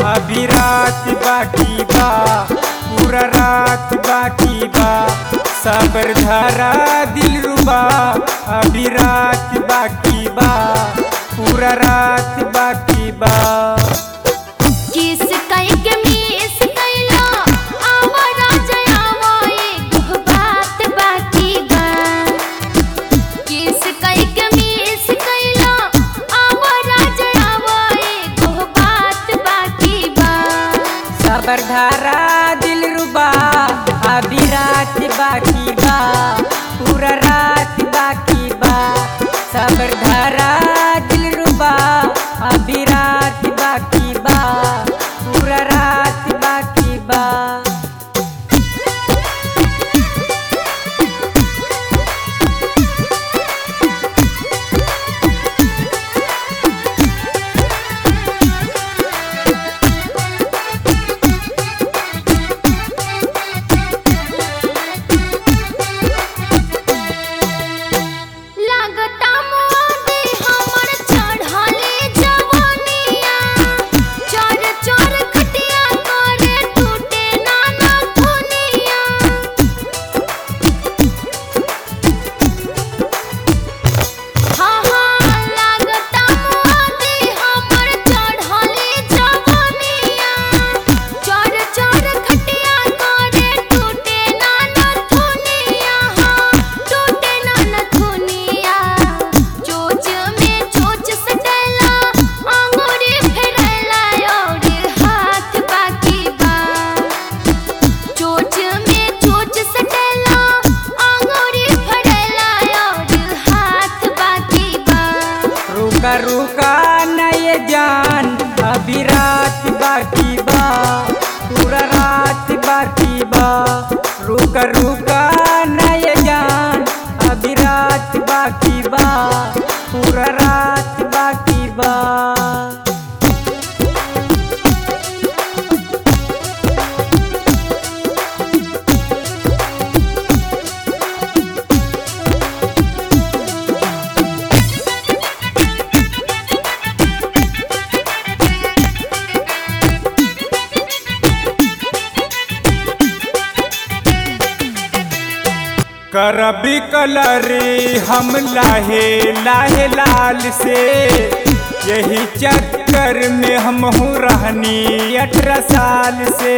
अभी रात बाकी बा पूरा रात बाकी बा सबर धरा दिल रुबा अभी रात बाकी बा पूरा रात बाकी बा किस कई के मिस कैला आवा राजा आवा एक बात बाकी बा किस कई के मिस कैला आवा राजा आवा एक बात बाकी बा सबर धरा दिल रुबा अभी रात बाकी बा पूरा रात बाकी बा सबर धरा दिल रुबा अभी रात बाकी बा पूरा रात बाकी बा लागता मोदे हमर चढ़ले जवानिया चोर चोर खटिया करे टूटे नाना दुनिया हाँ हाँ लागता मोदे हमर चढ़ले जवानिया चोर चोर खटिया करे टूटे नाना दुनिया हाँ टूटे नाना दुनिया चोच में चोच सटला अंगूरी फेरला और हाथ बाकी बा चोच में चोच सटला अंगूरी फड़ला और हाथ बाकी बा रुका रुका नए जान अभी रात बाकी बा पूरा रात बाकी बा रुका रुका नए जान अभी रात बाकी बा पूरा रात बाकी बा करबी कलरी हम लाहे लाहे लाल से यही चक्कर में हम हूँ रहनी अठारह साल से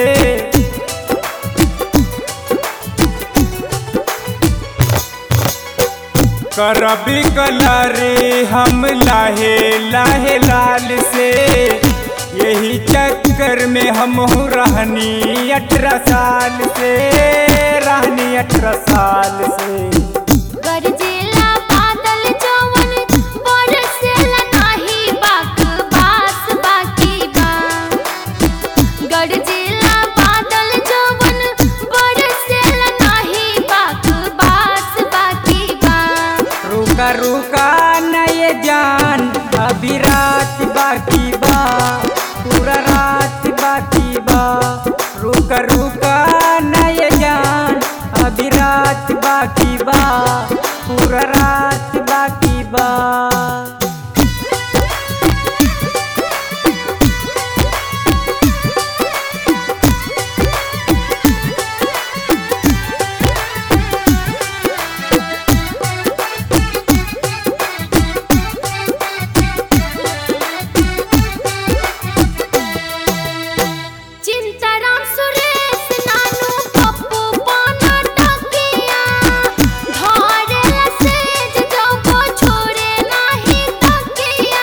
करबी कलरी हम लाहे लाहे लाल से यही चक्कर में हम हूँ रहनी अठारह साल से रहनी अठारह साल से गरजेला बादल जवन बरसेला नाही बाक बास बाकी बा गरजेला बादल जवन बरसेला नाही बाक बास बाकी बा रुका रुका नए जान अभी रात बाकी बा पूरा रात बाकी बा रुका रुका नए जान अभी रात बाकी बा पूरा रात बाकी बा चिंताराम सुरेश नानू पप्पू पाना टकिया धरेला सेज जौको छोड़े नाही तकिया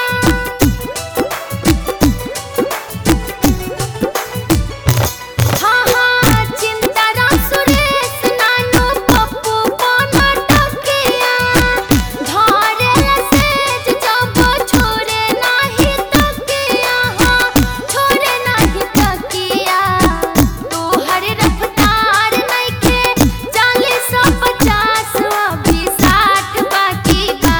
हाँ हाँ चिंताराम सुरेश नानू पप्पू पाना टकिया धरेला सेज जौको छोड़े नाही तकिया हाँ छोड़े नाही तकिया तोहर रफ्तार नइखे चालीस पचास अभी साठ बाकी बा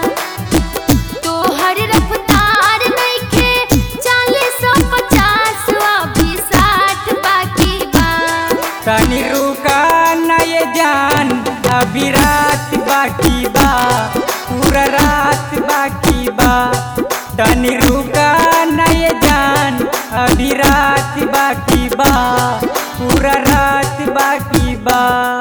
तोहर रफ्तार नइखे चालीस पचास अभी साठ बाकी बा तनी रुका नए जान अभी रात बाकी बा पूरा रात बाकी बा तनी रुका नए जान अभी रात बाकी बा पूरा रात बाकी बा